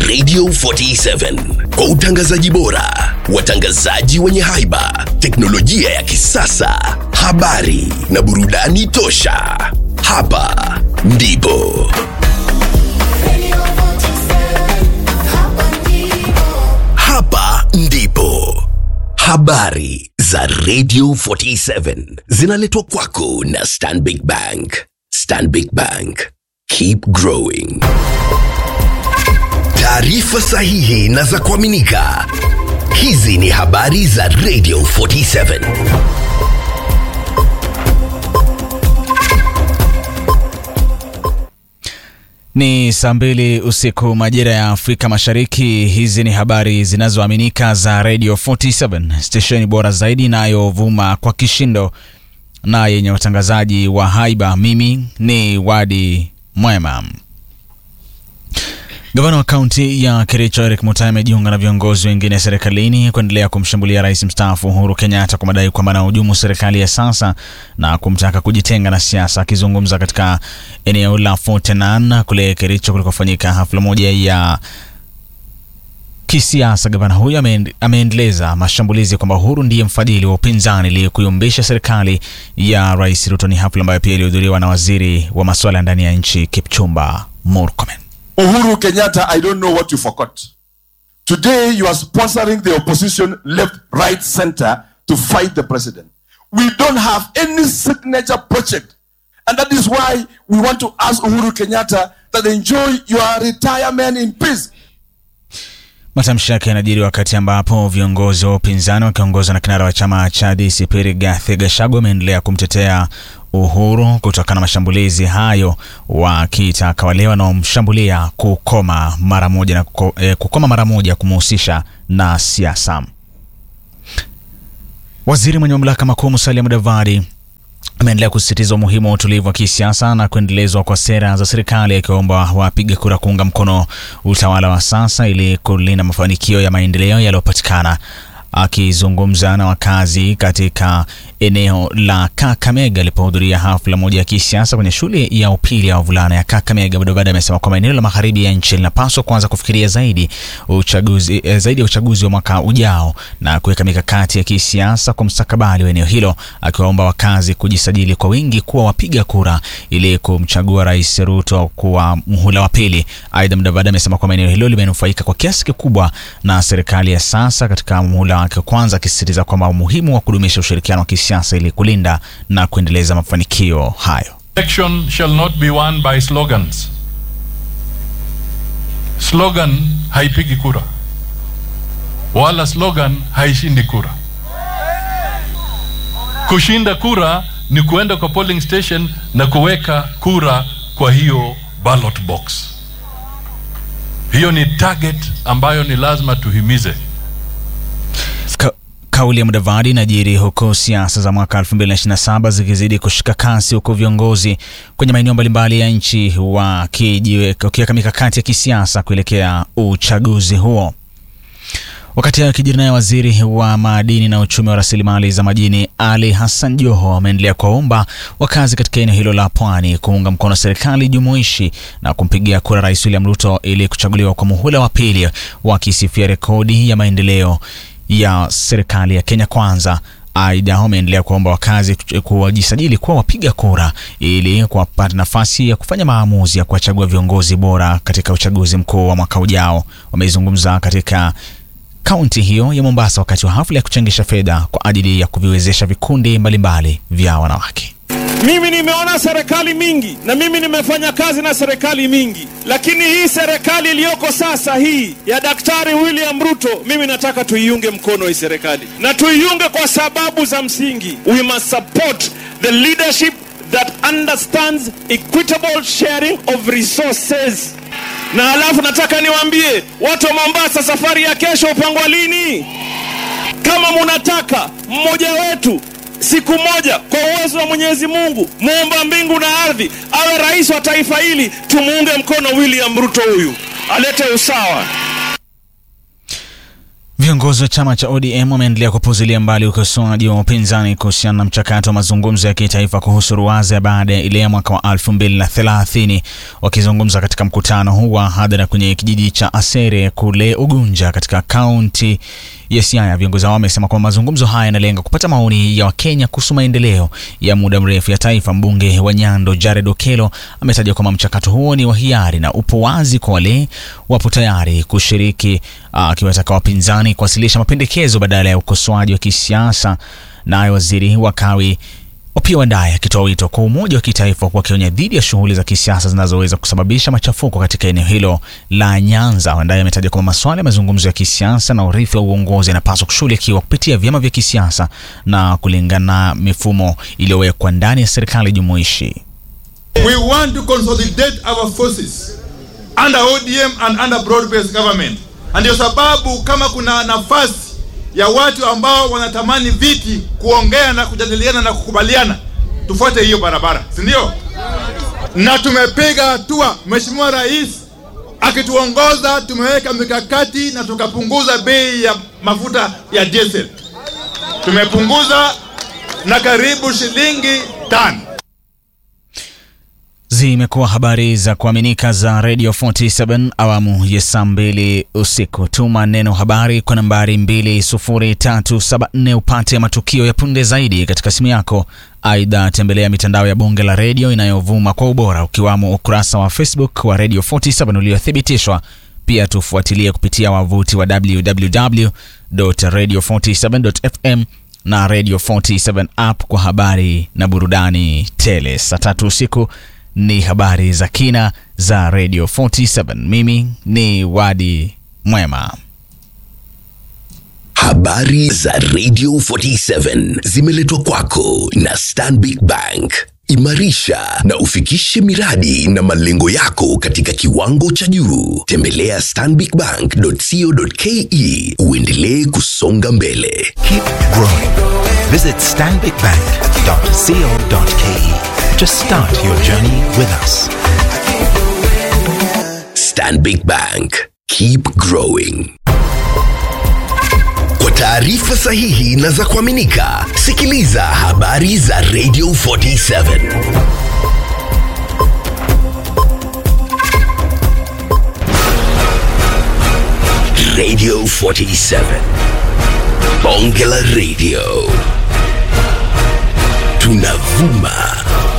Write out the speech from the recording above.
Radio 47 kwa utangazaji bora, watangazaji wenye haiba, teknolojia ya kisasa, habari na burudani tosha. Hapa ndipo hapa ndipo habari za Radio 47 zinaletwa kwako na Stanbic Bank. Stanbic Bank, keep growing. Taarifa sahihi na za kuaminika. Hizi ni habari za Radio 47. Ni saa mbili usiku majira ya Afrika Mashariki. Hizi ni habari zinazoaminika za Radio 47, stesheni bora zaidi inayovuma kwa kishindo na yenye watangazaji wa haiba. Mimi ni Wadi Mwema. Gavana wa kaunti ya Kericho Eric Mutai amejiunga na viongozi wengine serikalini kuendelea kumshambulia rais mstaafu Uhuru Kenyatta kwa madai kwamba anahujumu serikali ya sasa na kumtaka kujitenga na siasa. Akizungumza katika eneo la Fort Nan kule Kericho kulikofanyika hafla moja ya kisiasa, gavana huyo ameendeleza mashambulizi kwamba Uhuru ndiye mfadhili wa upinzani ili kuyumbisha serikali ya rais Ruto. Ni hafla ambayo pia ilihudhuriwa na waziri wa masuala ya ndani ya nchi Kipchumba Murkomen. Uhuru Kenyatta, I don't know what you forgot. Today you are sponsoring the opposition left, right, center to fight the president. We don't have any signature project. And that is why we want to ask Uhuru Kenyatta that enjoy your retirement in peace. Matamshi yake yanajiri wakati ambapo viongozi wa upinzani wakiongozwa na kinara wa chama cha DCP Rigathi Gachagua wameendelea kumtetea Uhuru kutokana na mashambulizi hayo, wakitaka wale wanaomshambulia kukoma mara moja na kuko, eh, kukoma mara moja kumuhusisha na siasa. Waziri mwenye mamlaka makuu Musalia Mudavadi ameendelea kusisitiza umuhimu wa utulivu wa kisiasa na kuendelezwa kwa sera za serikali, akiwaomba wapiga kura kuunga mkono utawala wa sasa ili kulinda mafanikio ya maendeleo yaliyopatikana. Akizungumza na wakazi katika eneo la Kakamega alipohudhuria hafla moja ya kisiasa kwenye shule ya upili ya wavulana ya Kakamega, Mudavadi amesema kwamba eneo la magharibi ya nchi linapaswa kuanza kufikiria zaidi uchaguzi, eh, zaidi ya uchaguzi wa mwaka ujao na kuweka mikakati ya kisiasa kwa mustakabali wa eneo hilo, akiwaomba wakazi kujisajili kwa wingi kuwa wapiga kura ili kumchagua Rais Ruto kuwa muhula wa pili. Aidha, Mudavadi amesema kwamba eneo hilo limenufaika kwa kiasi kikubwa na serikali ya sasa katika muhula wake wa kwanza, akisisitiza kwamba umuhimu wa kudumisha ushirikiano wa kisiasa ili kulinda na kuendeleza mafanikio hayo. Election shall not be won by slogans. Slogan haipigi kura, wala slogan haishindi kura. Kushinda kura ni kuenda kwa polling station na kuweka kura kwa hiyo ballot box. Hiyo ni target ambayo ni lazima tuhimize. Ka Kauli ya Mudavadi inajiri huku siasa za mwaka 2027 zikizidi kushika kasi, huku viongozi kwenye maeneo mbalimbali ya nchi wakiweka mikakati ya kisiasa kuelekea uchaguzi huo. Wakati hayo kijiri, naye waziri wa madini na uchumi wa rasilimali za majini Ali Hassan Joho ameendelea kuwaomba wakazi katika eneo hilo la pwani kuunga mkono serikali jumuishi na kumpigia kura Rais William Ruto ili kuchaguliwa kwa muhula wa pili, wakisifia rekodi ya maendeleo ya serikali ya Kenya Kwanza. Aidha, wameendelea kuomba wakazi kuwajisajili kuwa wapiga kura ili kuwapata nafasi ya kufanya maamuzi ya kuwachagua viongozi bora katika uchaguzi mkuu wa mwaka ujao. Wameizungumza katika kaunti hiyo ya Mombasa wakati wa hafla ya kuchangisha fedha kwa ajili ya kuviwezesha vikundi mbalimbali vya wanawake. Mimi nimeona serikali mingi na mimi nimefanya kazi na serikali mingi, lakini hii serikali iliyoko sasa hii ya Daktari William Ruto, mimi nataka tuiunge mkono hii serikali, na tuiunge kwa sababu za msingi. We must support the leadership that understands equitable sharing of resources. Na alafu nataka niwaambie watu wa Mombasa, safari ya kesho upangwa lini? Kama munataka mmoja wetu siku moja kwa uwezo wa Mwenyezi Mungu muumba mbingu na ardhi awe rais wa taifa hili, tumuunge mkono William Ruto, huyu alete usawa. Viongozi wa chama cha ODM wameendelea kupuzilia mbali ukosoaji wa upinzani kuhusiana na mchakato wa mazungumzo ya kitaifa kuhusu ruwaza baada ya ile ya mwaka wa 2030. Wakizungumza katika mkutano huu wa hadhara kwenye kijiji cha Asere kule Ugunja katika kaunti ya Siaya, viongozi hao wamesema kwamba mazungumzo haya yanalenga kupata maoni ya Wakenya kuhusu maendeleo ya muda mrefu ya taifa. Mbunge wa Nyando Jared Okelo ametaja kwamba mchakato huo ni wa hiari na upo wazi kwa wale wapo tayari kushiriki, akiwataka wapinzani kuwasilisha mapendekezo badala ya ukosoaji wa kisiasa. Naye waziri wa kawi Opiyo Wandayi akitoa wito kwa umoja wa kitaifa huku akionya dhidi ya shughuli za kisiasa zinazoweza kusababisha machafuko katika eneo hilo la Nyanza. Wandayi ametaja kwamba masuala ya mazungumzo ya kisiasa na urithi wa uongozi yanapaswa kushughulikiwa kupitia vyama vya kisiasa na kulingana na mifumo iliyowekwa ndani ya serikali jumuishi. We want to consolidate our forces under ODM and under broad-based government. Na ndio sababu kama kuna nafasi ya watu ambao wanatamani viti kuongea na kujadiliana na kukubaliana, tufuate hiyo barabara, si ndio? Na tumepiga hatua. Mheshimiwa Rais akituongoza, tumeweka mikakati na tukapunguza bei ya mafuta ya diesel, tumepunguza na karibu shilingi tano. Zimekuwa habari za kuaminika za Radio 47 awamu ya saa mbili usiku. Tuma neno habari kwa nambari 20374 upate matukio ya punde zaidi katika simu yako. Aidha, tembelea mitandao ya bunge la redio inayovuma kwa ubora ukiwamo ukurasa wa Facebook wa Radio 47 uliothibitishwa. Pia tufuatilie kupitia wavuti wa www.radio47.fm na Radio 47 app kwa habari na burudani tele. Saa tatu usiku ni habari za kina za Radio 47. Mimi ni Wadi Mwema. Habari za Radio 47 zimeletwa kwako na Stanbic Bank. Imarisha na ufikishe miradi na malengo yako katika kiwango cha juu. Tembelea stanbicbank.co.ke uendelee kusonga mbele. Keep growing. Visit stanbicbank.co.ke to start your journey with us. Stanbic Bank. Keep growing. Kwa taarifa sahihi na za kuaminika, sikiliza habari za Radio 47. Radio 47. Bonge la Radio. Tunavuma